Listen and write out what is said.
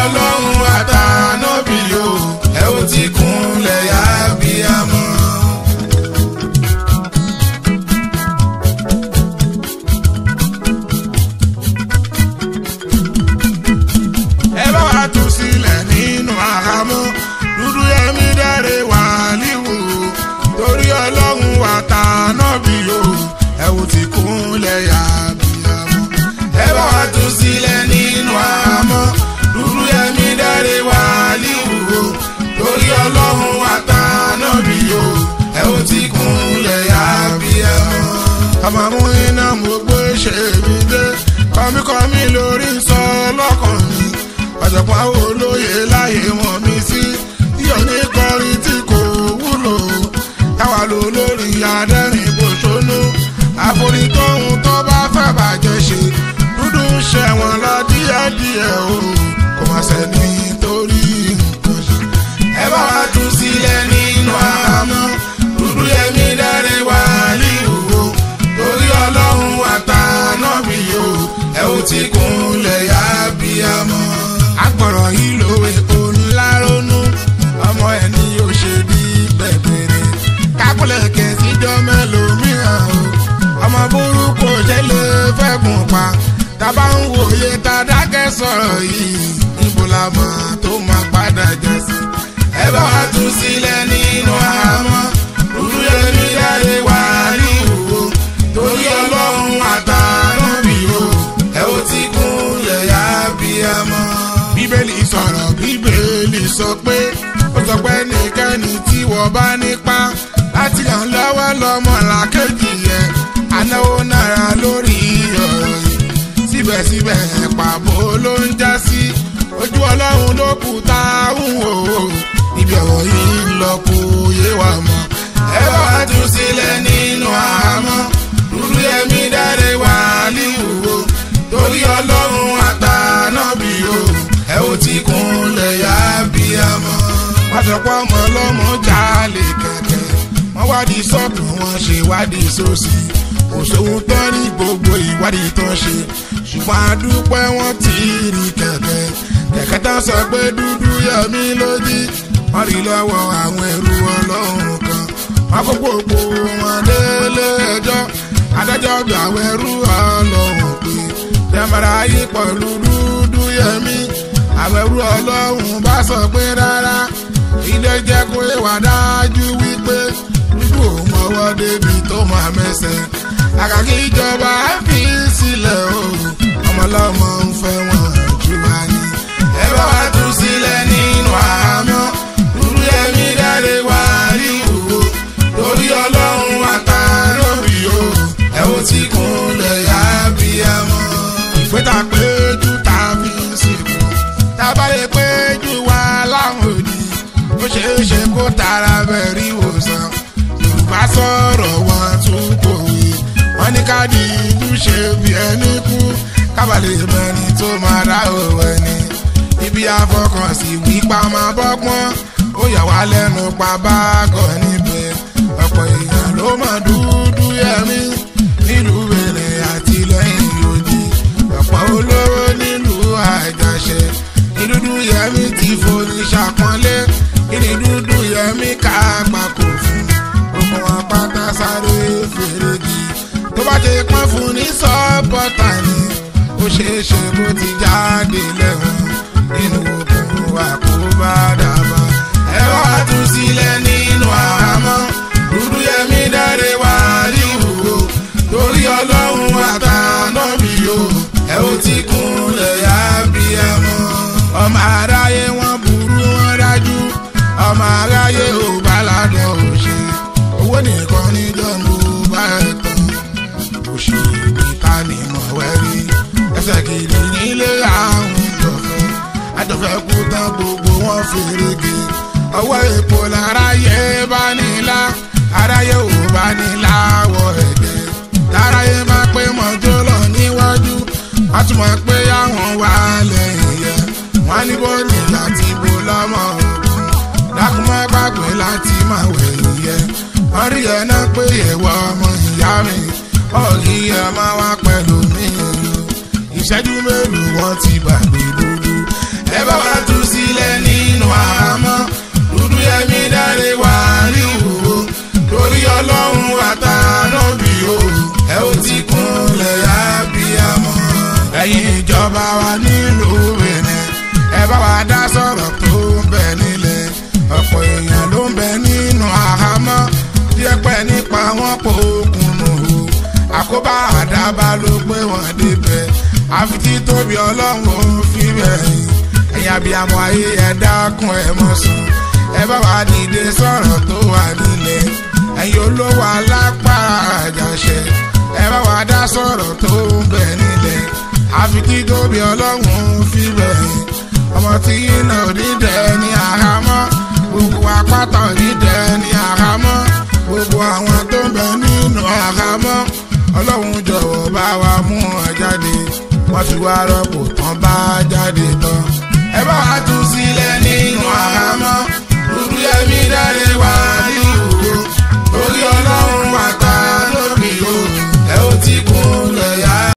ọlọ́run àtànábì o ẹ ó ti kúnlẹ̀ yá bí a mọ̀. ẹ bá wa tú sílẹ̀ nínú àhámọ́ dúdú yẹmí dẹ́rẹ́ wà líwò torí ọlọ́run wà tá nábì o ẹ ò ti kúnlẹ̀ yá bí a mọ̀. ẹ bá wa tú sílẹ̀ nínú àhámọ́ dúdú yẹmí dẹ́rẹ́ wà líwò torí ọlọ́run wà tá nábì o ẹ ò ti kúnlẹ̀ yá bí a mọ̀. ọmọ mú iná mo gbé ṣe mi dé kọ́míkọ́mí lórí sọ lọ́kàn mi ọ̀jọ̀gbọ́n àwọn olóye láyé wọn mi sí yíyọ ní kọrin tí kò wúlò táwa lò lórí adẹ́rìn bòṣónú àforítóhun tó bá fẹ́ bàjẹ́ ṣe dúdú ń ṣẹ̀wọ̀n lọ díẹ̀díẹ̀ o kò má sẹ́ni torí nǹkan ṣe. ẹ bá wa tú sílẹ̀ nínú àhámọ́ dúdú yẹmí dáre wá líhùwò torí ọlọ́run àtànábì o ẹ ó ti kúnlẹ̀ yá bí a mọ̀ agbọ̀rọ̀ yìí lówe onílárónú ọmọ ẹni yóò ṣe bí bẹ̀bẹ̀rẹ̀ kákúlẹ̀ kẹ̀síjọ́ mẹ́lòmíràn o ọmọ burúkú ṣẹlẹ̀ fẹ́ gùn pa tábà ń wòye tá a dákẹ́ sọ̀rọ̀ yìí níbo la mọ̀ tó máa padà jẹ́ sí. ẹ bá wa tú sílẹ̀ nínú àhámọ́ dúdú yẹmi dáre wà ní ìwò torí ọlọ́run àtàràbí o ẹ ó ti kúnlẹ̀ yá bí a mọ̀ bíbélì sọ̀rọ̀ bíbélì sọ pé ó sọ pé nìkẹ́ni tí wọ́n bá nípa láti ràn lọ́wọ́ lọ́mọ làkejì yẹn anáwó náírà lórí ọ̀rọ̀ yìí síbẹ̀síbẹ̀ pàbó ló ń já sí ojú ọlọ́run ló kù tá a ń wò ó ibi ọ̀rọ̀ yìí ń lọ kó yé wa mọ́ ẹ bá wá tú sílẹ̀ nínú àhámọ́ dúdú yẹmí dáre wà líwò torí ọlọ́run àtànábì o ẹ ó ti kúnlẹ̀ yá bí a mọ̀. pàṣẹpọ̀ ọmọ ọlọ́mọ jalè kẹ̀kẹ́ wọ́n wádìí sọ́ọ̀tù wọn ṣe wádìí sósì kò sóhun tó ní gbogbo ìwádìí tó ṣe ṣùgbọ́n àdúpẹ́ wọn ti rí kẹ̀kẹ́ kẹ̀kẹ́ tán sọ pé dúdú yẹmí lódì wọ́n rí lọ́wọ́ àwọn ẹrú ọlọ́run kan wọ́n kó gbogbo wọn délé ẹjọ́ adájọ́ bí àwọn ẹrú ọlọ́run pé tẹ́mọ̀rà yí pẹ̀lú dúdú yẹmí àwọn ẹrú ọlọ́run bá sọ pé rárá ilé jẹ́ kó ìwà dájú wípé dúdú ò mọ́wọ́ débi tó máa mẹ́sẹ̀ àkàkí ìjọba fi sílẹ̀ o ọmọlọ́mọ ń fẹ́ wọn jù wá ní. ẹ bá wa tú sílẹ̀ nínú àhámọ́ dúdú yẹmí dáre wá rí ìwò torí ọlọ́run àtàlóbì o ẹ ó ti kúnlẹ̀ yá bí ẹ mọ́. ìpẹ́tà péjú tá a fi ń sìnkú tá a bá lè péjú wá láwọn òdì ó ṣeé ṣe kó tara bẹ̀rí ìwòsàn yorùbá sọ̀rọ̀ wọn tún kòwé wọn ní ká di ìlú ṣe bí ẹni kú kábàlẹ̀ mẹ́ni tó máa dá òwò ẹni ibi àfọkànsí wípa máa bọ́gbọ́n ó yà wá lẹ́nu pa báàgọ̀ níbẹ̀ ọ̀pọ̀ èèyàn ló mọ̀ dúdú yẹmí nílùú wèrè àti lẹ́yìn òdì ọ̀pọ̀ olówó nílùú àjàṣe ní dúdú yẹmí ti forí ṣàpọ́nlé kí ni dúdú yẹmí ká gbàkó fún gbogbo wọn pátá sáré fèrègì tó bá ti pọ́n fún ní sọ́pọ̀tà ni ó ṣeé ṣe bó ti jáde lẹ́wọ̀n nínú òkun àkóbá dàbà ẹ wá tú sílẹ̀ nínú àhámọ́ dúdú yẹmí dáre wá rí ìwúwo torí ọlọ́run àtànábì o ẹ ó ti kúnlẹ̀ yá bí ẹ mọ́. ọmọ aráyé wọn burú wọn dájú ọmọ aráyé ò bá ládùn òṣè owó nìkan níjọ́ mo bá ẹ̀ tán òṣì níta ni mo wẹ́ rí ẹsẹ̀ kìíní nílé àwọn ìjọfẹ́ àjọfẹ́ kú tán gbogbo wọn fèrègé ọwọ́ epo láráyé bá nílá aráyé ò bá nílá wọ ẹ̀dẹ́ láráyé máa pé mọ́jọ́ lọ níwájú wọ́n tún máa pé àwọn wà lẹ́yìn yẹ wọ́n ní bó ní láti bó lọ́mọ ogun dákun má gbàgbé láti máa wẹ̀yìn yẹ wọ́n rí ẹ náà pé ẹ̀wọ̀ ọmọ ìyá mi ọ̀rí ẹ máa wá pẹ̀lú mi ìṣẹ́jú mélòó wọ́n ti gbàgbé dúdú ẹ bá wá wa dá sọ̀rọ̀ tó ń bẹ nílẹ̀ ọ̀pọ̀ èèyàn ló ń bẹ nínú àhámọ́ díẹ̀ pẹ́ nípa wọn kò kùnú o àkóbá àdábá ló pé wọ́n débẹ̀ àfi tí tóbi ọlọ́run ò fi bẹ̀yìn ẹ̀yin abiyamọ ayé ẹ dákun ẹ mọ̀ sùn ẹ bá wa dìde sọ̀rọ̀ tó wà nílẹ̀ ẹ̀yin olówó alápàá àjàṣẹ ẹ bá wa dá sọ̀rọ̀ tó ń bẹ nílẹ̀ àfi tí tóbi ọlọ́run ò fi bẹ̀yìn ọmọ tí iná òdìdẹ ní àhámọ́ gbogbo apáta òdìdẹ ní àhámọ́ gbogbo àwọn tó ń bẹ nínú àhámọ́ ọlọ́run jọ̀wọ́ bá wa mú wọn jáde wọ́n ti wá rọ́pò tán bá jáde tán.